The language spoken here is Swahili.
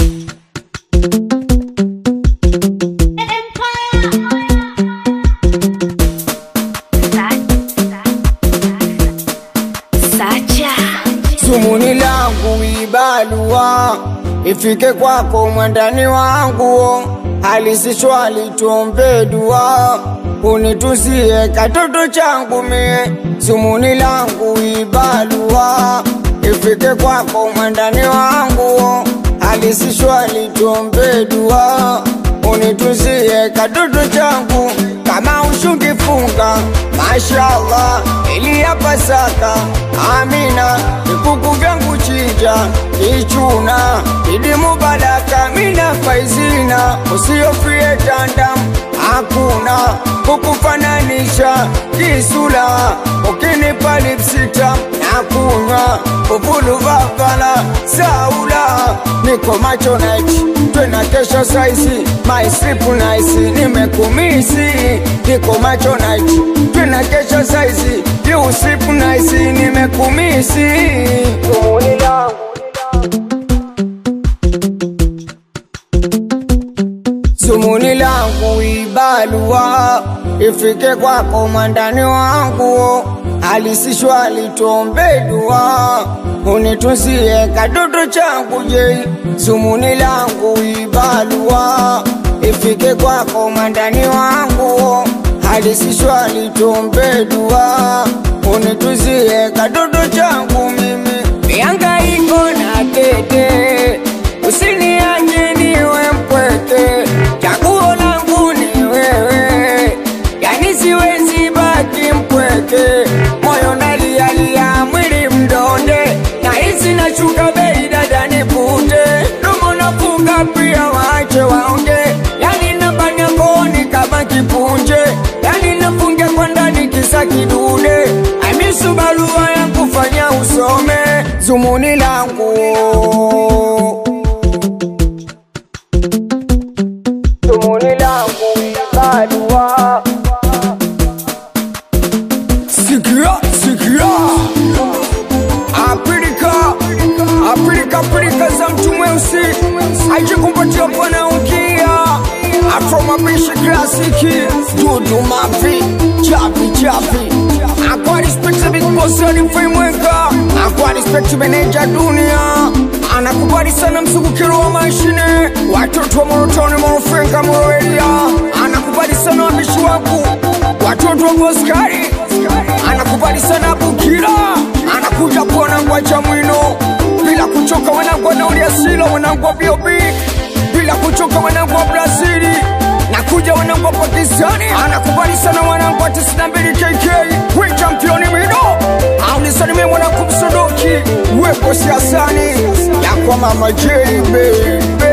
Sumuni langu ibalua ifike kwako mwandani wangu, halisi swali tuombe dua, unituzie katoto changu mie. Sumuni langu ibalua ifike kwako mwandani wangu, halisi swali tuombe dua, unituzie katoto changu kama ushukifunga mashallah ili ya Pasaka amina vikuku vyangu chinja ichuna idi mubaraka mina faizina usiofie tandam hakuna kukufananisha kisula ukinipa lipsita na kunywa uvulu vavala saula niko macho night twena kesho saizi my sleep nice nimekumisi niko macho night twena kesho saizi you sleep nice nimekumisi Tumuni langu Sumuni langu ibalua ifike kwako mwandani wangu, halisi swali tuombe dua, unituzie kadodo changu je. Sumuni langu ibalua ifike kwako mwandani wangu, halisi swali tuombe dua, unituzie kadodo changu mimi miangaiko na tete, usiniache niwe mpweke, chaguo langu ni wewe, yani siwezi baki mpweke, moyo nalialia, mwili mdonde, na hisi nashuka bei, dada nipute, domo nafunga pia waache waonge, yani nabanya kooni kama kipunje, yani nafungia kwa ndani kisa kidude, amisu barua ya kufanya usome zumuni langu zumuni langu barua sikia sikia apilika apilika pilika za mtu mweusi ajikumpatia bwana ukia afro mapishi klasiki dudu mavi chapi chapi akwa respect big boss alifimweka akwa respect meneja dunia anakubali sana mzungukiro wa mashine watoto wa morotoni morofenga moroelia anakubali sana wabishi wangu watoto wa boskari anakubali sana bukira anakuja kuona ngwacha mwino bila kuchoka wanangu wanauliasilo wanangu wa biobi bila kuchoka wanangu wa brazili nakuja wanangu wa pakistani anakubali sana wanangu wa 92 kk we championi mido aunisanime mwanangu msodoki wepo siasani yakwa mama jeibe